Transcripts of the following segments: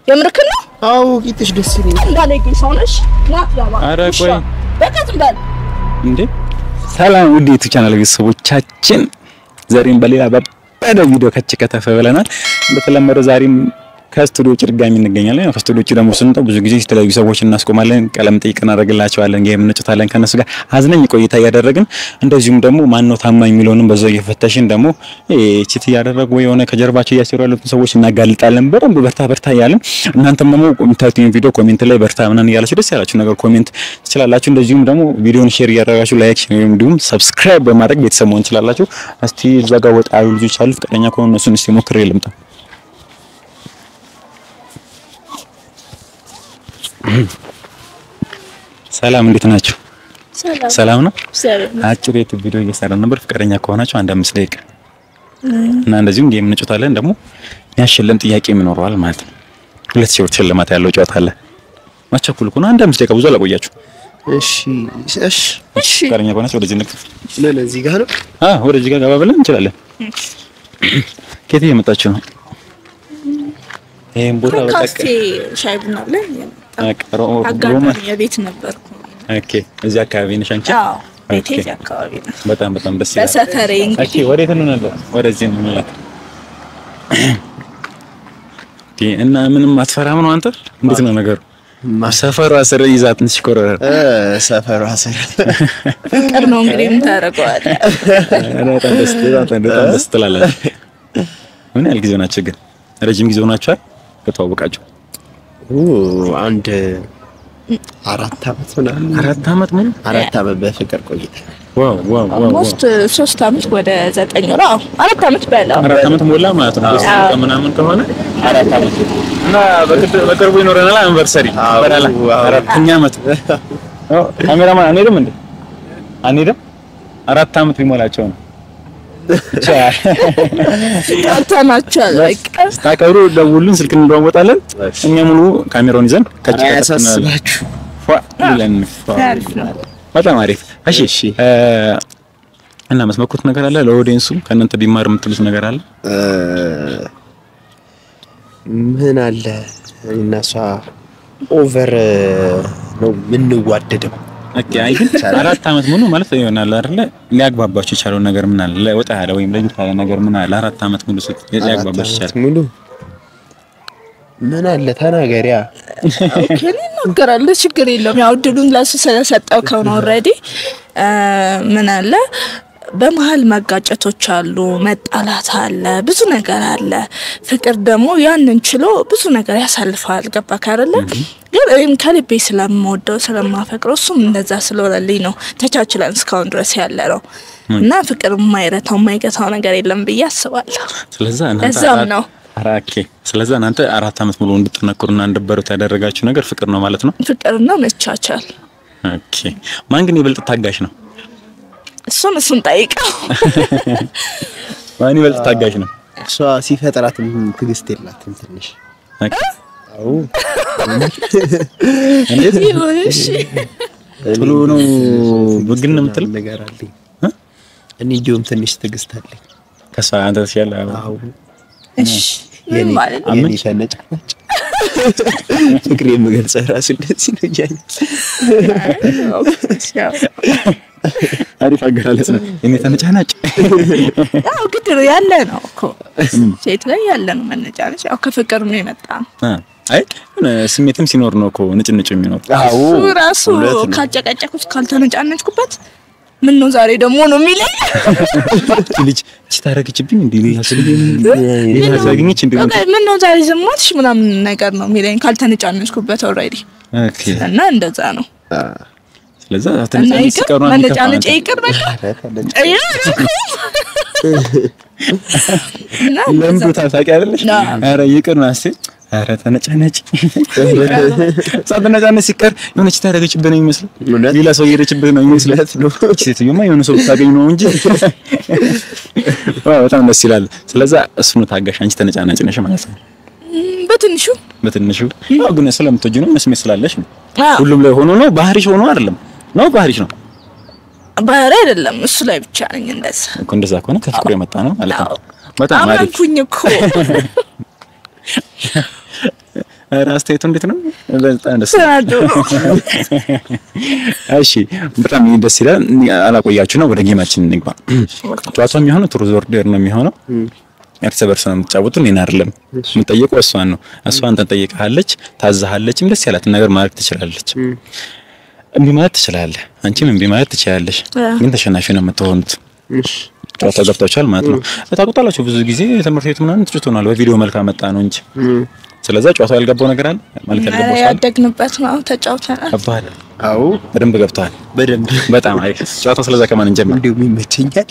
የምርክን ነው አዎ ቂጥሽ ደስ ይለኛል። እንዳለጌ ሰው ነሽ። ና ያባ ኧረ ውሻ። ቆይ። በቃ ዝም በል። እንዴ ሰላም ውድ የዩቲዩብ ቻናል ቤተሰቦቻችን፣ ዛሬም በሌላ በበደ ቪዲዮ ከች ከተፈ ብለናል። እንደተለመደው ዛሬም ከስቱዲዮ ውጭ ድጋሚ እንገኛለን። ያው ከስቱዲዮ ውጭ ደግሞ ስንወጣ ብዙ ጊዜ የተለያዩ ሰዎች እናስቆማለን፣ ቀለም ጠይቅ እናደርግላቸዋለን፣ ጌም እንጫወታለን ከነሱ ጋር አዝነኝ ቆይታ እያደረግን እንደዚሁም ደግሞ ማን ነው ታማኝ የሚለውንም በዛው እየፈተሽን ደግሞ ቺት እያደረጉ ወይ የሆነ ከጀርባቸው እያሰሩ ያሉትን ሰዎች እናጋልጣለን። በደንብ በርታ በርታ እያለን እናንተም ደግሞ የምታዩትን ቪዲዮ ኮሜንት ላይ በርታ ምናምን እያላችሁ ደስ ያላችሁ ነገር ኮሜንት ትችላላችሁ። እንደዚሁም ደግሞ ቪዲዮን ሼር እያደረጋችሁ ላይክ ወይም እንዲሁም ሰብስክራይብ በማድረግ ቤተሰብ መሆን ትችላላችሁ። እስቲ እዛ ጋር ወጣ ያሉ ልጆች አሉ፣ ፈቃደኛ ከሆኑ እነሱን እስቲ ሞክሬ ልምጣ። ሰላም እንዴት ናችሁ? ሰላም ነው። አጭር የት ቪዲዮ እየሰራን ነበር። ፈቃደኛ ከሆናችሁ አንድ አምስት ደቂቃ እና እንደዚሁም ጌም እንጫወታለን። ደግሞ የሚያሸለም ጥያቄ ይኖረዋል ማለት ነው። ሁለት ሺህ ብር ሽልማት ያለው ጨዋታ አለ። ማቸኩል ከሆነ አንድ አምስት ደቂቃ ብዙ አላቆያችሁ። እሺ እሺ እሺ ፈቃደኛ ከሆናችሁ ወደዚህ ንክ ምን እዚህ ጋር ነው? አ ወደዚህ ጋር ገባ ብለን እንችላለን። ከየት እየመጣችሁ ነው? ይሄን ቦታ ካፌ በቃ ሻይ ቡና ብለን ቀሮ ሮማ አጋጣሚ የቤት ነበርኩ። ኦኬ። እዚህ አካባቢ ነሽ አንቺ? አዎ ቤቴ ኦኬ። እዚህ አካባቢ ነው። በጣም በጣም ደስ ይላል። በሰፈሬ ኦኬ፣ እንግዲህ ወዴት እንሆናለን? ወደዚህ ነው የምንላት። ኦኬ። እና ምንም አትፈራም ነው አንተ? እንዴት ነው ነገሩ? ሰፈሯ ስር ይዛ ትንሽ ኮረረ እ ሰፈሯ ስር ፍቅር ነው እንግዲህ ምን ታደርገዋለህ? በጣም ደስ በጣም በጣም ደስ ትላላችሁ። ምን ያህል ጊዜ ሆናችሁ ግን? ረጅም ጊዜ ሆናችኋል ከተዋወቃችሁ? ኦ አንድ አራት አመት ምናምን አራት አመት ሙሉ? አራት አመት በፍቅር ቆይታ ዋው ዋው ዋው ዋው። ኦልሞስት ሶስት አመት ወደ ዘጠኝ ወር አዎ አራት አመት በለው አራት አመት ሞላ ማለት ነው። ሶስት አዎ። ቀን ምናምን ከሆነ አራት አመት እና በቅድ- በቅርቡ ይኖረናል አንቨርሰሪ አዎ፣ በላላ አዎ። አራተኛ አመት። ኦ ካሜራማን አንሄድም እንዴ? አንሄድም? አራት አመት ሊሞላቸው ነው። ብቻ ጠርተናቸዋል። በቃ ታቀሩ ደውሉን፣ ስልክ እንለዋወጣለን። እኛ ሙሉ ካሜራውን ይዘን ከጭ አያሳስባችሁ። ፏ ብለን ፏ አሪፍ ነው። በጣም አሪፍ። እሺ እሺ። እ እና መስመኩት ነገር አለ ለኦዲየንሱ ከእናንተ ቢማር የምትሉት ነገር አለ? እ ምን አለ እና እሷ ኦቨር ነው የምንዋደደው። ኦኬ አይ ግን አራት አመት ሙሉ ማለት ይሆናል አይደለ? ሊያግባባችሁ የቻለው ነገር ምን አለ? ለወጣ ያለ ወይም ለየት ያለ ነገር ምን አለ? አራት አመት ሙሉ ስት ሊያግባባችሁ አራት ይቻላል? አመት ሙሉ ምን አለ ተናገሪያ። ኦኬ እኔ እናገራለሁ፣ ችግር የለውም። ያው እድሉን ለሱ ስለሰጠው ከሆነ ኦልሬዲ ምን አለ በመሀል መጋጨቶች አሉ፣ መጣላት አለ፣ ብዙ ነገር አለ። ፍቅር ደግሞ ያንን ችሎ ብዙ ነገር ያሳልፈዋል። ገባክ አይደለ? ግን እኔም ከልቤ ስለምወደው ስለማፈቅረው እሱም እንደዛ ስለሆነልኝ ነው ተቻችለን እስካሁን ድረስ ያለ ነው እና ፍቅር የማይረታው የማይገታው ነገር የለም ብዬ አስባለሁ። ስለዛ እናንተ ለዛም አራት- ነው ኧረ ኦኬ። ስለዛ እናንተ አራት አመት ሙሉ እንድትጠነክሩና እንድትበሩት ያደረጋችሁ ነገር ፍቅር ነው ማለት ነው። ፍቅርና መቻቻል። ኦኬ። ማን ግን ይበልጥ ታጋሽ ነው? እሱን እሱን ጠይቀው ማን ይበልጥ ታጋሽ ነው? እሷ ሲፈጥራትም ትዕግስት የላትም ትንሽ። ኦኬ። አዎ እንዴት ይሁን እሺ። ቶሎ ነው ብግን የምትል ነገር አለኝ እ? እኔ እንዲሁም ትንሽ ትዕግስት አለኝ። ከሷ አንተ ተሻለ። አዎ እሺ ምን ማለት ነው? የኔ ተነጫናጭ ፍቅር የምገልጸው ራሱ እንደዚህ ነው እያለ አሪፍ አገላለጽ ነው። እኔ ተነጫናጭ ያው ግድ ነው ያለ ነው እኮ ሴት ላይ ያለ ነው መነጫነጭ። ያው ከፍቅር ነው የመጣ ነው። አ አይ የሆነ ስሜትም ሲኖር ነው እኮ ንጭንጭ የሚኖር። አዎ እሱ ራሱ እውነት ነው። ካጨቀጨኩት ካልተነጫነጭኩበት ምን ነው ዛሬ ደግሞ ነው የሚለኝ። እቺ ልጅ እቺ ታረግችብኝ እንዴ ያስልኝ ሌላ ታገኘች እንዴ በቃ ምን ነው ዛሬ ዝማትሽ ምናምን ነገር ነው የሚለኝ ካልተነጫነጭኩበት ኦልሬዲ ኦኬ እና እንደዛ ነው ስለዛ እና ተነጫነጭ ይቅር ሲቀሩ መነጫነጭ ይቅር በቃ ኧረ ተነጫ- እና ለምዶ ታሳቂ አይደለሽ? አዎ። ኧረ ይቅር ነው አስቴ ኧረ ተነጫነጭ ሳትነጫነጭ ሲቀር የሆነች ታረገችብህ ነው የሚመስለው እውነት? ሌላ ሰው እየሄደችብህ ነው የሚመስለው ነው። እቺ ሴትዮማ የሆነ ሰው ብታገኝ ነው እንጂ ዋው በጣም ደስ ይላል ስለዛ እሱ ነው ታጋሽ አንቺ ተነጫናጭ ነሽ ማለት ነው ም፣ በትንሹ በትንሹ ያው ግን ስለምትወጂ ነው መስሜት ስላለሽ ነው አዎ፣ ሁሉም ላይ ሆኖ ነው ባህሪሽ ሆኖ አይደለም ነው ባህሪሽ ነው ባህሪ አይደለም እሱ ላይ ብቻ ነኝ እንደዛ እኮ እንደዛ ከሆነ ከፍቅሩ የመጣ ነው ማለት ነው አዎ። በጣም አሪፍ አመንኩኝ እኮ ኧረ አስተያየቱ እንዴት ነው? በጣም ደስ ተናዶ እሺ በጣም ደስ ይላል። አላቆያችሁ ነው፣ ወደ ጌማችን እንግባ። ጨዋታው የሚሆነው ቱር ኦርደር ነው የሚሆነው። እርስ በርስ ነው የምትጫወቱ፣ እኔን አይደለም የምጠየቀው፣ እሷን ነው። እሷ አንተን ጠይቃለች፣ ታዛሃለችም፣ ደስ ያላትን ነገር ማድረግ ትችላለች። እምቢ ማለት ትችላለህ፣ አንቺም እምቢ ማለት ትችላለሽ። ግን ተሸናፊ ነው የምትሆኑት። ጨዋታ ገብታችኋል ማለት ነው። ታውቁታላችሁ። ብዙ ጊዜ ትምህርት ቤት ምናምን ትጭቶናል፣ በቪዲዮ መልክ አመጣ ነው እንጂ። ስለዛ ጨዋታው ያልገባው ነገር አለ ማለት ያልገባው ሰው አለ? ያደግንበት ነው ተጫውተናል። ገባህ? አዎ በደንብ ገብተዋል። በደንብ በጣም አሪፍ ጨዋታው። ስለዛ ከማን እንጀምር? እንዲሁም ይመቸኛል።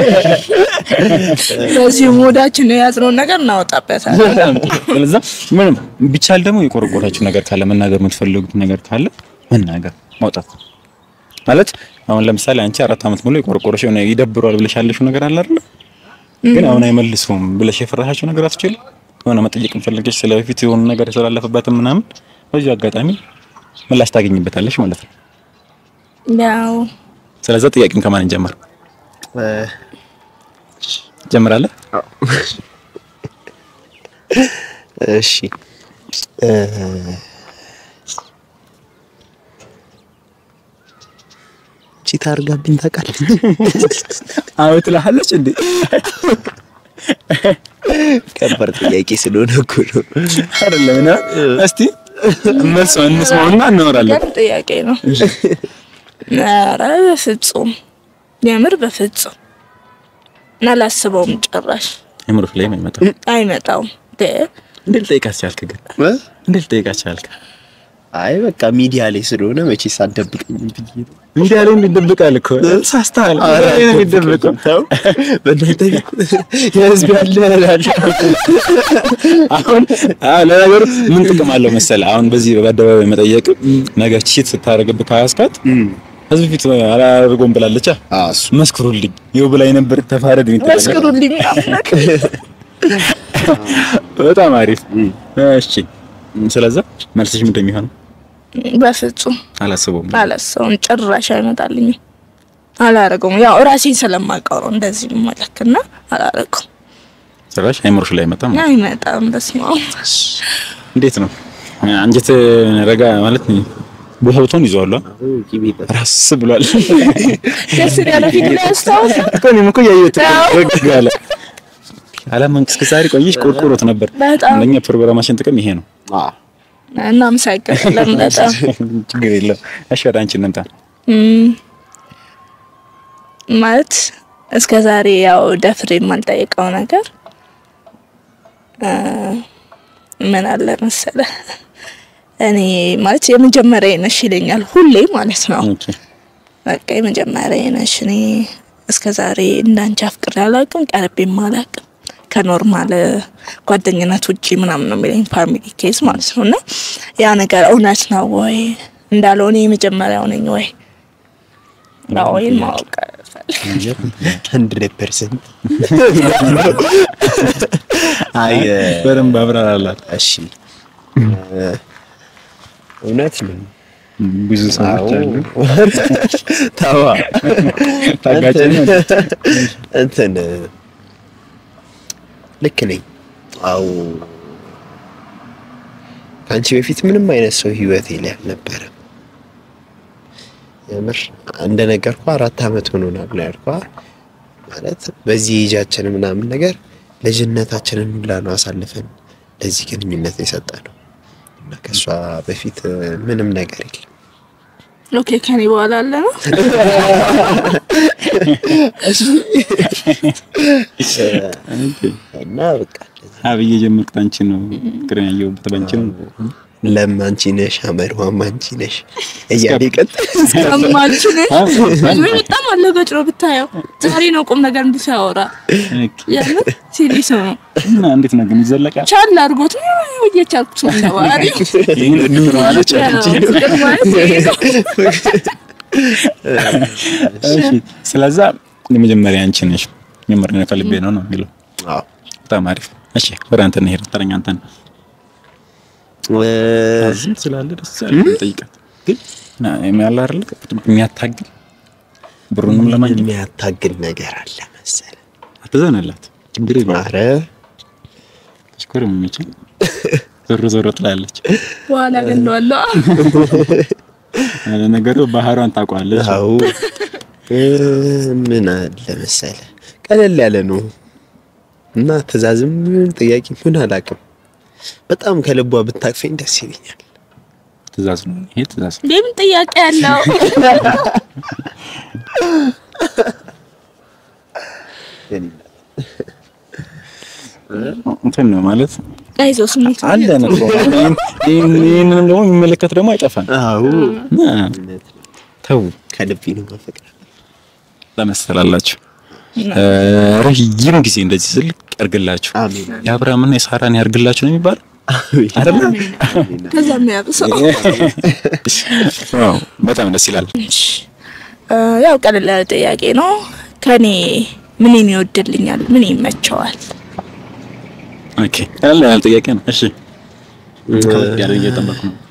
በዚህ ሙዳችን የያዝነውን ነገር እናወጣበታለን። በጣም ጥሩ። ስለዛ ምንም ቢቻል ደግሞ የቆረቆራችሁ ነገር ካለ መናገር የምትፈልጉት ነገር ካለ መናገር ማውጣት ማለት አሁን ለምሳሌ አንቺ አራት ዓመት ሙሉ የቆረቆረሽ የሆነ ይደብሯል ብለሽ ያለሽው ነገር አለ አይደል? ግን አሁን አይመልሱም ብለሽ የፈራሻቸው ነገር አትችል የሆነ መጠየቅ ፈልገሽ ስለ በፊት የሆነ ነገር የተላለፈበትም ምናምን በዚህ አጋጣሚ ምላሽ ታገኝበታለሽ ማለት ነው። ያው ስለዛ ጥያቄም ከማን እንጀምር? እ፣ ጀምራለህ? እሺ እ፣ ቺታ አድርጋብኝ ታውቃለህ? አዎ ትላለች እንዴ? ከባድ ጥያቄ ስለሆነ እኮ ነው። አይደለም እና እስቲ መልስ እንስማውና እናወራለን። ገር ጥያቄ ነው። ኧረ በፍጹም የምር በፍጹም አላስበውም። ጭራሽ አይምሮሽ ላይ አይመጣም። አይመጣውም። እንዴት ልጠይቃት ቻልክ ግን? እ? እንዴት ልጠይቃት ቻልክ? አይ በቃ ሚዲያ ላይ ስለሆነ መቼስ አትደብቀኝ ብዬ ነው። እንዲህ ያለ ይደብቃል እኮ ሳስተሃል። ኧረ ይደብቀው ተው፣ በእናንተ ቤት የህዝብ ያለ እላለሁ። አሁን አዎ፣ ለነገሩ ምን ጥቅም አለው መሰለህ? አሁን በዚህ በአደባባይ መጠየቅ ነገር ቺት ስታደርግብህ ካያስካት ህዝብ ፊት አላደርገውም ብላለች። አዎ፣ እሱ መስክሩልኝ ይኸው ብላኝ ነበር ተፋረድ የሚጠበቅ መስክሩልኝ አምላክ። በጣም አሪፍ። እሺ፣ ስለዛ መልስሽ ምንድን ነው የሚሆነው? በፍጹም አላስበውም። አላሰውም። ጭራሽ አይመጣልኝም። አላረገውም። ያው ራሴን ስለማውቀው ነው እንደዚህ መለክና አላረገውም። ጭራሽ አይምሮሽ ላይ አይመጣም። አይመጣም። በስመ አብ እንዴት ነው አንጀት ረጋ ማለት ነው? ቦታውን ይዟል ራስ ብሏል። ደስ ያለ ፊት ላይ ያስታውስ እኮ እኔም እኮ እያየሁት እኮ አዎ። ረግ አለ። አላመንክ እስከ ዛሬ ቆየሽ ቆርቆሮት ነበር። በጣም። አንደኛ ፕሮግራማችን ጥቅም ይሄ ነው። አዎ፣ እናመሰግናለን በጣም ችግር የለም። እሺ ወደ አንቺ እንምጣ። እም፣ ማለት እስከ ዛሬ ያው ደፍሬ የማልጠይቀው ነገር እ፣ ምን አለ መሰለ እኔ ማለት የመጀመሪያ ነሽ ይለኛል ሁሌ ማለት ነው። ኦኬ በቃ የመጀመሪያ ነሽ። እኔ እስከ ዛሬ እንዳንቺ አፍቅሬ አላውቅም፣ ቀርቤም አላውቅም። ከኖርማል ጓደኝነት ውጪ ምናምን ነው የሚለኝ ፋሚሊ ኬዝ ማለት ነው። እና ያ ነገር እውነት ነው ወይ እንዳለው እኔ የመጀመሪያው ነኝ ወይ ነው ወይ ማወቅ እፈልጋለሁ። ሀንድሬድ ፐርሰንት አይ እ፣ በደንብ አብራራላት። እሺ እ፣ እውነት ነው። ብዙ ሰዎች አሉ ተዋ ታጋጭ ነው። እንትን ልክ ነኝ። አዎ ከአንቺ በፊት ምንም አይነት ሰው ህይወቴ ላይ አልነበረም። የምር እንደነገርኩ አራት አመት ሆኖናል ነው ያልኳ። ማለት በዚህ ኤጃችን ምናምን ነገር ልጅነታችንን ሁላ ነው አሳልፈን ለዚህ ግንኙነት የሰጠ ነው እና ከእሷ በፊት እ፣ ምንም ነገር የለም። ኦኬ ከኔ በኋላ አለ ነው እና በቃ እንደዚህ አብዬ ጀመርኩት አንቺ ነው ፍቅርን ያየሁበት ባንቺ ነው። ለም አንቺ ነሽ፣ አመድዋም አንቺ ነሽ እያለ ይቀጥል። ሰማችን በጣም አለገጭ ነው ብታየው። ዛሬ ነው ቁም ነገር እንዲህ ሲያወራ ያለ ሲሪስ ነው። እና እንዴት ነው ግን ይዘለቃል? ቻል አድርጎት ነው እየቻልኩት ነው ተባሪ ይሄን እድል ነው አለች አንቺ። እሺ ስለዛ የመጀመሪያ አንቺ ነሽ የምር ከልቤ ነው ነው የሚለው አዎ በጣም አሪፍ። እሺ ወደ አንተ እንሄድ። ተረኛ አንተ ነህ። እ፣ ዝም ስላለ ደስ ያለ ጠይቃት። ግን ያለ አይደለ የሚያታግል ብሩንም ለማግኘት የሚያታግል ነገር አለ መሰለ። አትዘንላት። ችግር የለውም። አረ ተሽኮር የሚችል ዞሮ ዞሮ ትላለች። በኋላ ገለዋለሁ። ነገሩ ባህሯን ታውቀዋለች። አዎ እ ምን አለ መሰለ ቀለል ያለ ነው እና ትእዛዝም ምን ጥያቄ ምን አላውቅም። በጣም ከልቧ ብታቅፈኝ ደስ ይለኛል። ትእዛዝ ነው ይሄ ትእዛዝ። እንዴ ምን ጥያቄ ያለው? እንትን ነው ማለት አይዞህ ስሜት አለ ነው። ይህንንም ደግሞ የሚመለከት ደግሞ አይጠፋም። አዎ እና ተው ከልቤ ነው ማፈቅር። ለመሰላላችሁ ረጅም ጊዜ እንደዚህ ዝልቅ ያርግላችሁ። አሜን የአብርሃምና የሳራን ያርግላችሁ ነው የሚባለው አይደለ? ከዛ የሚያብሰው ዋው በጣም ደስ ይላል። ያው ቀለል ያለ ጥያቄ ነው። ከኔ ምንን ይወድልኛል? ምን ይመቸዋል? ኦኬ ያለ ያለ ጥያቄ ነው። እሺ ከበድ ያለ እየጠበቅኩ ነው።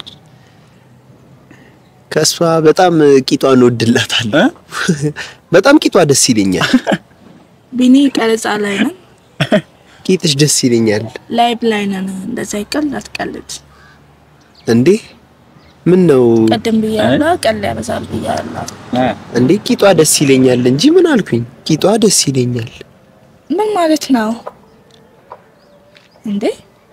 ከእሷ በጣም ቂጧን እወድላታለሁ። እ? በጣም ቂጧ ደስ ይለኛል። ቢኒ ቀረጻ ላይ ነን፣ ቂጥሽ ደስ ይለኛል። ላይቭ ላይ ነን። እንደዛ ይቀልድ አትቀልድ። እንዴ ምን ነው ቀደም ብያለሁ፣ ቀል ያበዛል ብያለሁ። እንዴ ቂጧ ደስ ይለኛል እንጂ ምን አልኩኝ? ቂጧ ደስ ይለኛል። ምን ማለት ነው እንዴ?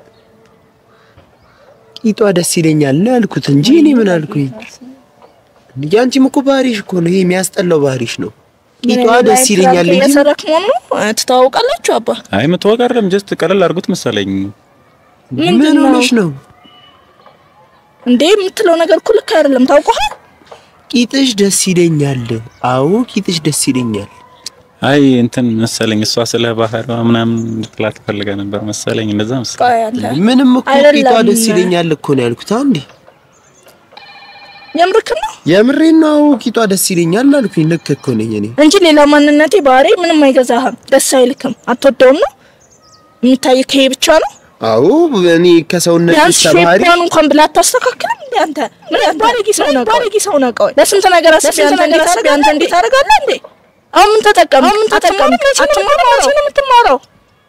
ቂጧ ደስ ይለኛል ነው ያልኩት እንጂ እኔ ምን አልኩኝ? ያንቺም እኮ ባህሪሽ እኮ ነው ይሄ የሚያስጠላው ባህሪሽ ነው። ቂጧ ደስ ይለኛል እንጂ እየሰረክ መሆኑ ትተዋውቃላችሁ? አባ አይ መተዋወቅ አይደለም ጀስት ቀለል አድርጉት መሰለኝ። ምን ምንድን ነው ሆነሽ ነው? እንዴ? የምትለው ነገር እኮ ልክ አይደለም። ታውቀሃል? ቂጥሽ ደስ ይለኛል። አዎ ቂጥሽ ደስ ይለኛል። አይ እንትን መሰለኝ እሷ ስለ ባህሪዋ ምናምን እንድትላት ፈልጋ ነበር መሰለኝ። እንደዛ መሰለኝ። ቆይ አንተ ምንም እኮ አይደለም። ቂጧ ደስ ይለኛል እኮ ነው ያልኩት። አንዴ የምርክ ነው የምሬን ነው። ቂጧ ደስ ይለኛል አልኩኝ። ልክ እኮ ነኝ እኔ። እንጂ ሌላ ማንነቴ ባህሪ ምንም አይገዛህም። ደስ አይልክም። አትወደውም ነው የሚታይ ከሄ ብቻ ነው። አዎ እኔ ከሰውነት ቢያንስ ተባህሪ ሼፓን እንኳን ብላ አታስተካክልም እንዴ አንተ? ምን ባለጌ ሰው ነው ባለጌ ሰው ነው። ቆይ ለስንት ነገር አስቤ አንተ እንዴት አድርገህ አንተ እንዴት አደርጋለህ እንዴ? አሁን ምን ተጠቀም አሁን ምን ተጠቀም አትማረው ነው የምትማረው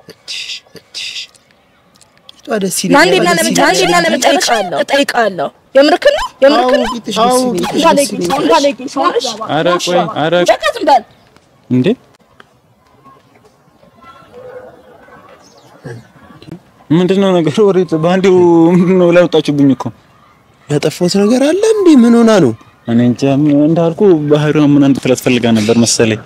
ቂጧ ደስ አንዴና ይለኛል። ለመጨረሻ አንዴና ለመጨረሻ እጠይቃለሁ። የምርክን ነው የምርክን ነው ቂጥሽ ደስ ይለኛል። ባለጌ ሰው ባለጌ ሰው ነሽ። ኧረ ቆይ ኧረ በቃ ዝም በል እንዴ ምንድነው ነገሩ? ወሬት በአንዴው ምንድነው ላወጣችሁብኝ እኮ ያጠፋሁት ነገር አለ እንዴ? ምን ሆና ነው? እኔ እንጃ ምን እንዳልኩ ባህሪዋን ምን እንድትላት ፈልጋ ነበር መሰለኝ።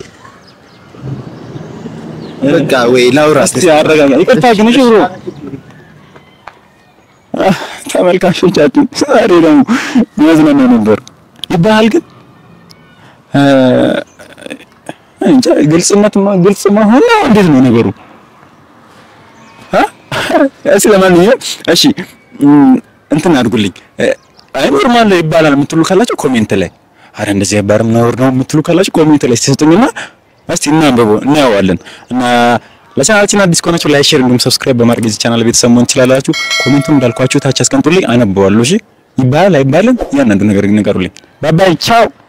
በቃ ወይ ላውራ እስቲ አረጋጋ። ይቅርታ ግን እሺ ብሮ አህ፣ ተመልካቾቻችን ዛሬ ደግሞ ያዝናና ነበር ይባላል። ግን እ እንጃ ግልጽነት ማ- ግልጽ መሆን ነው እንዴት ነው ነገሩ? አ እሺ ለማንኛውም እሺ እም፣ እንትን አድርጉልኝ እ፣ አይ ኖርማል ይባላል የምትሉ ካላችሁ ኮሜንት ላይ አረ እንደዚህ አይባልም ነውር ነው የምትሉ ካላችሁ ኮሜንት ላይ ሲሰጡኝና እስቲ እናንብበው እናየዋለን። እና ለቻናላችን አዲስ ከሆናችሁ ላይክ፣ ሼር እንዲሁም ሰብስክራይብ በማድረግ የዚህ ቻናል ቤተሰብ መሆን ትችላላችሁ። ኮሜንቱን እንዳልኳችሁ ታች አስቀምጡልኝ፣ አነበዋለሁ። እሺ ይባላል አይባልም እያንዳንዱ ነገር ይነገሩልኝ። ባባይ ቻው